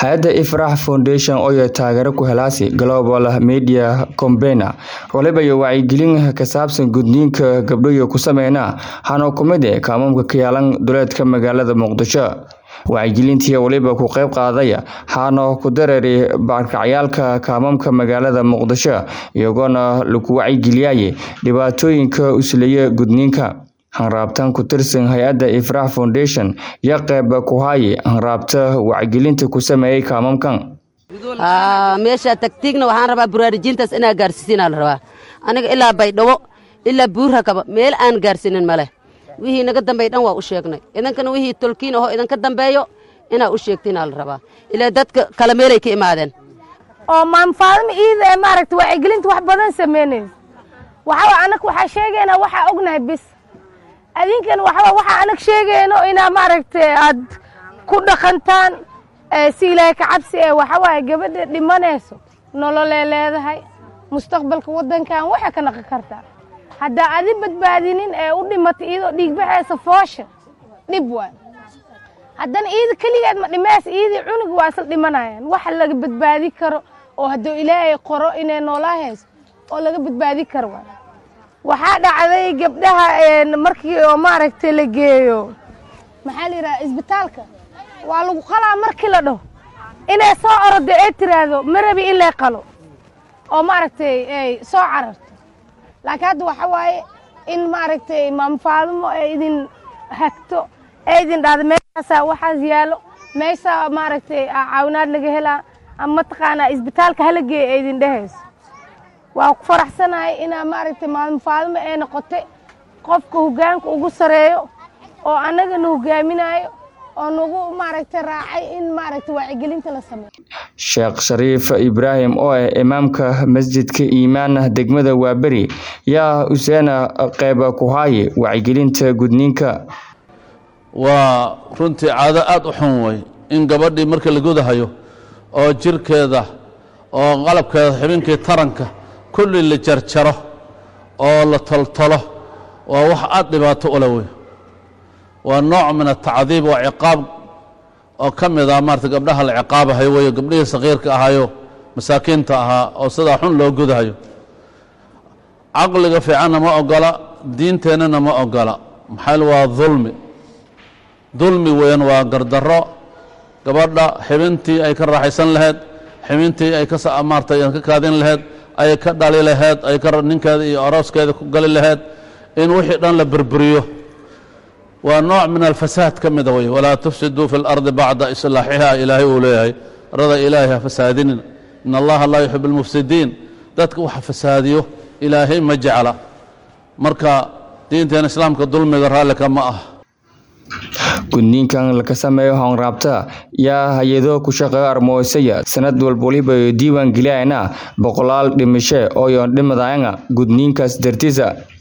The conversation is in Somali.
hay-adda ifrax foundation oo taageero ku helaasi global media combena waliba iyo wacyigelin ka saabsan gudniinka gabdhoyo ku sameyna hana kumid e kaamamka ka yaalan duleedka magaalada muqdisho wacyigelintii waliba ku qayb qaaday hana ku dareeri barkacyaalka kaamamka magaalada muqdisho iyagoona lagu wacyigeliyay dhibaatooyinka usleeya gudniinka hanraabtan ku tirsan hay-adda ifrax foundation iyo qayb ku haye hanraabta wacyigelinta ku sameeyey kaamamkan meesha tagtiigna waxaan rabaa buraarijiintaas inaa gaarsiisinaa la rabaa aniga ilaa baydhabo ilaa buurhakaba meel aan gaarsiinin maleh wixii naga dambey dhan waa u sheegnay idankana wixii tolkiin ahoo idinka dambeeyo inaa u sheegtinaa la rabaa ilaa dadka kala meelay ka imaadeen oo maamfaadima iida ee maaragta wacyigelinta wax badan samaynaysa waxaa anag waxaa sheegaynaa waxaa ognahay bis adinkan waxaa waxaa anag sheegayno inaa maaragtay aad ku dhaqantaan si ilaahay ka cabsi ee waxaa waaye gabadha dhimanayso nololee leedahay mustaqbalka waddankan waxay ka naqi kartaa haddaa adi badbaadinin ee u dhimatay iyadoo dhiigbaxaysa foosha dhib waay haddana iida keligeed ma dhimaysa iidii cunug waa isla dhimanayaan waxa laga badbaadi karo oo hadduu ilaahay qoro inay noolaa hayso oo laga badbaadi karo waay waxaa dhacday gabdhaha markii oo maaragtay la geeyo maxaa la yidhaha isbitaalka waa lagu qalaa markii la dhaho inay soo orodo ee tiraahdo ma rabi in lay qalo oo maaragtay ay soo cararto laakiin hadda waxa waaye in maaragtay maamfaadimo ee idin hagto ee idin dhahdo meeshaasaa waxaas yaalo meeshaa maaragtay caawinaad laga helaa ama mataqaanaa isbitaalka hala geeya ee idin dhehayso waa ku faraxsanahay inaa maaragtay maamfaadimo ee noqotay qofka hoggaanka ugu sareeyo oo annagana hogaaminayo oo nagu maaragtay raacay in maaragtay wacyigelinta la sameeyo sheekh shariif ibraahim oo ah imaamka masjidka iimaan degmada waaberi yaa useena qayba ku haaye wacyigelinta gudniinka waa runtii caado aad u xun wey in gabadhii marka la gudahayo oo jirkeeda oo qalabkeeda xibinkii taranka kulli la jarjaro oo la toltolo waa wax aad dhibaato ula wey waa nooc min atacdiib waa ciqaab oo ka mid ah maarata gabdhaha la ciqaabahayo weyo gabdhihii sakiirka ahayo masaakiinta ahaa oo sidaa xun loo gudahayo caqliga fiicanna ma ogola diinteennana ma ogola maxaa waa dulmi dulmi weyan waa gardarro gabadha xibintii ay ka raaxaysan lahayd xibintii ay ka maarata ka kaadin lahayd ay ka dhali lahayd ay ka ninkeeda iyo arooskeeda ku gali lahayd in wixii dhan la burburiyo waa nooc min alfasaad ka mida wey walaa tufsiduu fi اlardi bacda islaaxiha ilaahay uu leeyahay arada ilaahay ha fasaadinin in allaha laa yuxib اlmufsidiin dadka waxa fasaadiyo ilaahay ma jecla marka diinteena islaamka dulmiga raallika ma ah gudniinkan laka sameeyo hanraabta yaa hay-ado ku shaqeeyo armoosaya sanad walba waliba diiwaan geliyayna boqolaal dhimashe oo yoon dhimadayana gudniinkaas dartiisa